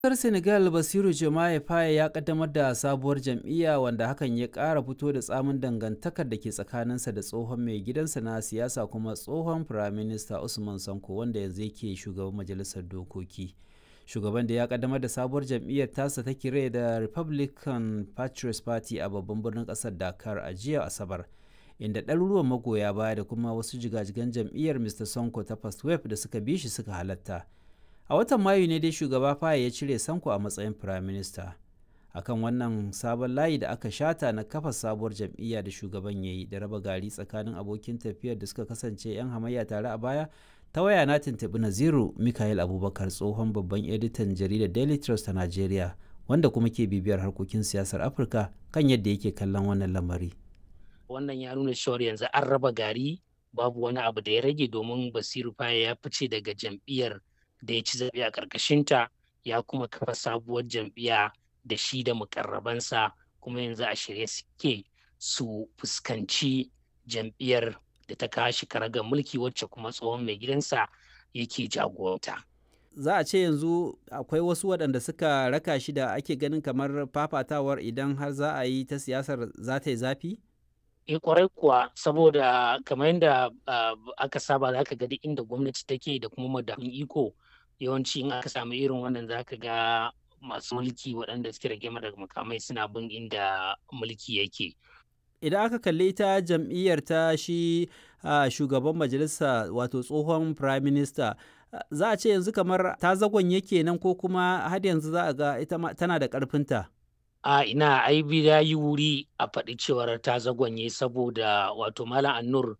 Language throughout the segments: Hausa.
Ƙasar Senegal Basiru Diomaye Faye ya kaddamar da sabuwar jam'iyya wanda hakan ya ƙara fito da tsamin dangantakar da ke tsakaninsa da tsohon mai gidansa na siyasa kuma tsohon firaminista Usman Sanko wanda yanzu yake shugaban majalisar dokoki. Shugaban da ya kaddamar da sabuwar jam'iyyar tasa ta kire da Republican Patriots Party a babban birnin ƙasar Dakar a jiya Asabar. inda ɗaruruwan magoya baya da kuma wasu jigajigan jam'iyyar Mr. Sonko ta First Wave da suka bi shi suka halatta. a watan mayu ne dai shugaba faye ya cire sanko a matsayin prime minister akan wannan sabon layi da aka shata na kafa sabuwar jam'iyya da shugaban ya yi da raba gari tsakanin abokin tafiyar da suka kasance 'yan hamayya tare a baya ta waya na tuntuɓi naziru mikael abubakar tsohon babban editan jaridar daily trust ta nigeria wanda kuma ke bibiyar harkokin siyasar afirka kan yadda yake kallon wannan lamari wannan ya nuna cewar yanzu an raba gari babu wani abu da ya rage domin basiru faye ya fice daga jam'iyyar da ya ci zaɓe a ƙarƙashinta ya kuma kafa sabuwar jam'iyya da shi da mukarrabansa kuma yanzu a shirye suke su fuskanci jam'iyyar da ta kashi karagar mulki wacce kuma tsohon mai gidansa yake jagoranta. za a ce yanzu akwai wasu waɗanda suka raka shi da ake ganin kamar fafatawar idan har za a yi ta siyasar za ta yi zafi? e kwarai kuwa saboda kamar yadda aka saba za ka ga duk inda gwamnati take da kuma madafin iko yawanci in aka samu irin wannan za ka ga masu mulki waɗanda suke rage daga makamai suna bin inda mulki yake. Idan aka kalli ita jam'iyyar ta shi shugaban majalisa wato tsohon prime minister za a ce yanzu kamar ta zagon yake nan ko kuma har yanzu za a ga ita tana da ƙarfinta. a ina ai ya yi wuri a faɗi cewar ta zagonye saboda wato malam annur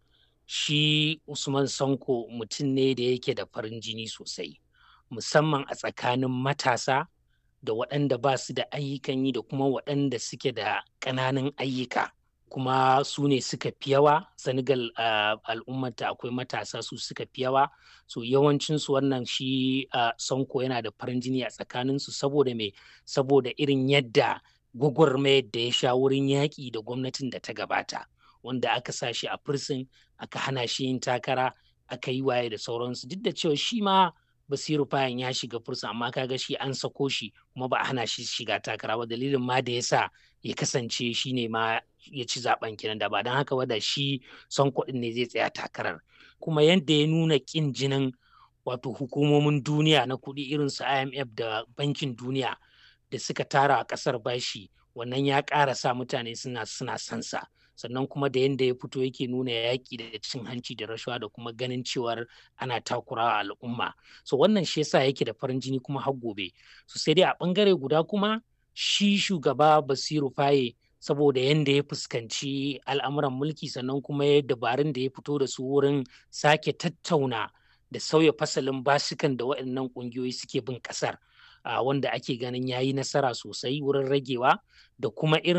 shi usman sanko mutum ne da yake da farin jini sosai musamman a tsakanin matasa da waɗanda ba su da ayyukan yi da kuma waɗanda suke da ƙananan ayyuka kuma su ne suka fi yawa senegal uh, al'ummata akwai matasa su suka fi yawa so yawancinsu wannan shi uh, sanko yana da farin jini a tsakaninsu saboda me saboda irin yadda gwagwarmayar da ya sha wurin yaƙi da gwamnatin da ta gabata wanda aka sa shi a firsin aka hana shi yin takara aka yi waye da sauransu duk da cewa shi ma basiru fayan ya shiga fursa amma kaga shi an sako shi kuma ba a hana shi shiga takara ba dalilin ma da ya sa ya kasance shi ne ma ya ci zaben kenan da ba don haka ba da shi son kuɗin ne zai tsaya takarar kuma yadda ya nuna ƙin jinin wato hukumomin duniya na kuɗi irin su imf da bankin duniya da suka tara a ƙasar bashi wannan ya ƙara sa mutane suna suna sansa sannan kuma da yadda ya fito yake nuna yaƙi da cin hanci da rashawa da kuma ganin cewar ana takurawa al'umma so wannan shi yasa yake da farin jini kuma har gobe so sai dai a ɓangare guda kuma shi shugaba basiru faye saboda yadda ya fuskanci al'amuran mulki sannan kuma ya dabarun da ya fito da su wurin sake tattauna da sauya fasalin basikan da waɗannan ƙungiyoyi suke bin ƙasar wanda ake ganin ya yi nasara sosai wurin ragewa da kuma irin